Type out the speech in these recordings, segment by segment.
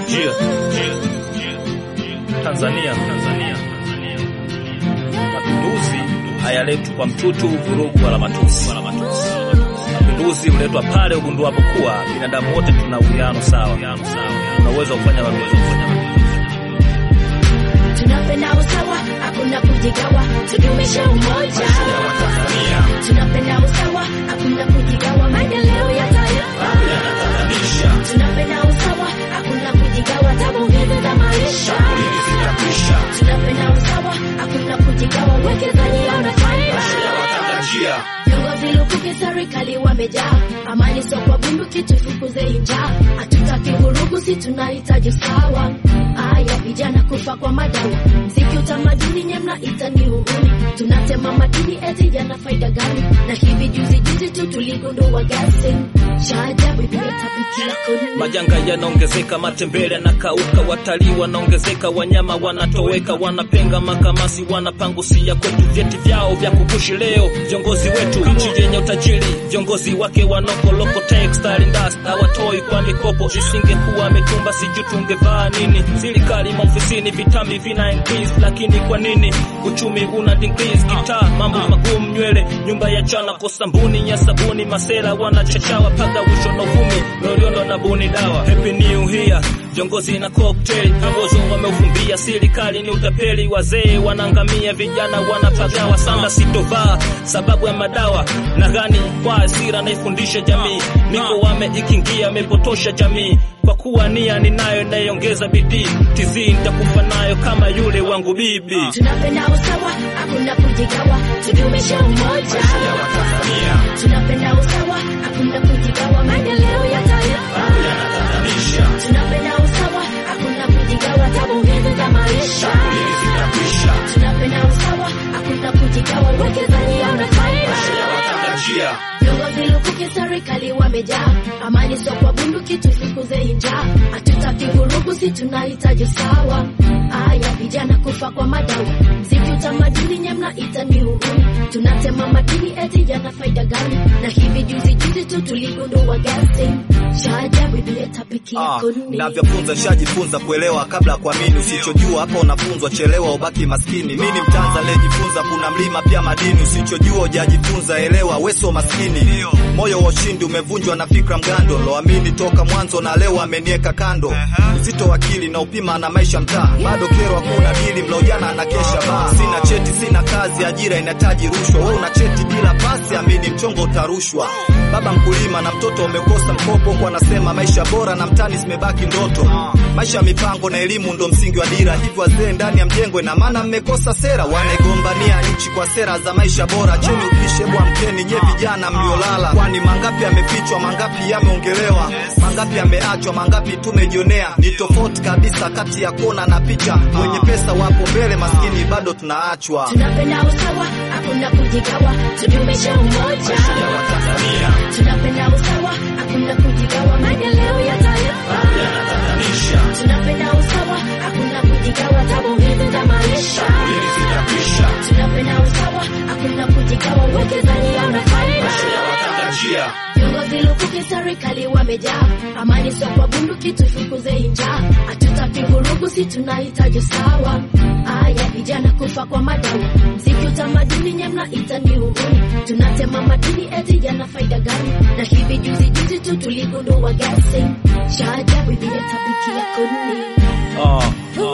Jia. Tanzania, Tanzania. Mapinduzi hayaletwi kwa mtutu, vurugu wala matusi. Mapinduzi huletwa pale ugunduapo kuwa binadamu wote tuna uwiano sawa, tuna uwezo wa kufanya mapinduzi. Tunapenda usawa, hakuna kujigawa, tudumishe umoja. Tunapenda usawa, hakuna kujigawa, maendeleo ya taifa. Tunapenda usawa, hakuna kujigawa, tabu hizi za maisha. Tunapenda usawa, hakuna kujigawa, uwekezaji una faida. Viongozi lukuki serikali wamejaa, amani sio kwa bunduki, tufukuze njaa. Hatutaki vurugu, si tunahitaji usawa. Aya, vijana kufa kwa madawa, mziki, utamaduni, nyemna itani uhuni. Tunatema madini eti yana faida gani? Na hivi juzi juzi tu tuligundua gasi cha ajabu imetapikia kuni. Majanga yanaongezeka, matembele yanakauka, watalii wanaongezeka, wanyama wanatoweka, wanapenga makamasi, wanapangusia kwetu vyeti vyao vya kukushi leo. Viongozi wetu nchi yenye utajiri, viongozi wake wanokoloko textile industry hawatoi kwa mikopo. Isingekuwa mitumba, sijui tungevaa nini? Serikali maofisini, vitambi vina increase, lakini kwa nini uchumi una decrease? Gitaa mambo magumu, nywele nyumba ya chana, kosa mbuni ya sabuni, masera wanachachawa paka usho na uvumi, loliondo na buni dawa. Happy new year viongozi na cocktail ambazo wameufumbia serikali ni utapeli, wazee wanaangamia, vijana wanapagawa, sanda sitovaa sababu ya madawa na gani kwa hasira naifundisha jamii, niko wame ikingia amepotosha jamii kwa kuwa nia ninayo inayoongeza bidii, tizi nitakufa nayo kama yule wangu bibi. Tunapenda usawa, hakuna kujigawa, tudumishe umoja. Tunapenda usawa, hakuna kujigawa, maendeleo ya taifa. Tunapenda usawa, hakuna kujigawa, tabu hizi za maisha. Tunapenda usawa, hakuna kujigawa, uwekezaji una faida. Viongozi lukuki serikali wamejaa, amani sio kwa bunduki, tufukuze njaa. Hatutaki vurugu, si tunahitaji usawa. Aya, vijana kufa kwa madawa, mziki, utamaduni, nyemna itani uhuni. Tunatema madini eti yana faida gani? Na hivi juzi juzi tu tuligundua gasi cha ajabu imetapikia Ah, kuni. navyofunza shajifunza kuelewa kabla ya kuamini. Usichojua hapa unafunzwa, chelewa ubaki maskini. Mi ni mtanza aliyejifunza kuna mlima pia madini. Usichojua ujajifunza, elewa weso maskini. Moyo wa ushindi umevunjwa na fikra mgando, loamini toka mwanzo na leo amenieka kando. Uzito wa akili na upima na maisha mtaa, bado kero hakuna dili, mlaujana na kesha baa. Sina cheti, sina kazi, ajira inahitaji rushwa. Wewe una cheti bila pasi, amini mchongo utarushwa. Baba mkulima na mtoto umekosa mkopo, kwa anasema maisha bora na mtani zimebaki ndoto. Maisha ya mipango na elimu ndo msingi wa dira, hivyo wazee ndani ya mjengo, ina maana mmekosa sera. Wanaigombania nchi kwa sera za maisha bora, cheni upishe bwa mkeni nye vijana mliolala, kwani mangapi yamefichwa, mangapi yameongelewa, mangapi yameachwa, mangapi tumejionea. Ni tofauti kabisa kati ya kona na picha, wenye pesa wapo mbele, maskini bado tunaachwa. Tunapenda usawa, hakuna kujigawa, tudumishe umoja. Tunapenda usawa, hakuna kujigawa, maendeleo ya taifa. Tunapenda usawa, hakuna kujigawa, tabu hizi za maisha. Tunapenda usawa, hakuna kujigawa, uwekezaji una faida. Viongozi lukuki serikali wamejaa, amani sio kwa bunduki, tufukuze njaa. Hatutaki vurugu, si tunahitaji usawa. Aya, vijana kufa kwa madawa, mziki, utamaduni, nyemna itani uhuni. Tunatema madini eti yana faida gani? Na hivi juzi juzi tu tuligundua gasi cha ajabu imetapikia kuni. Ah,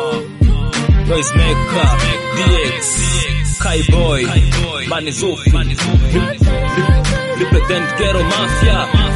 Noise Maker, DX, Kaiboy, Manizufi, Represent Ghetto Mafia,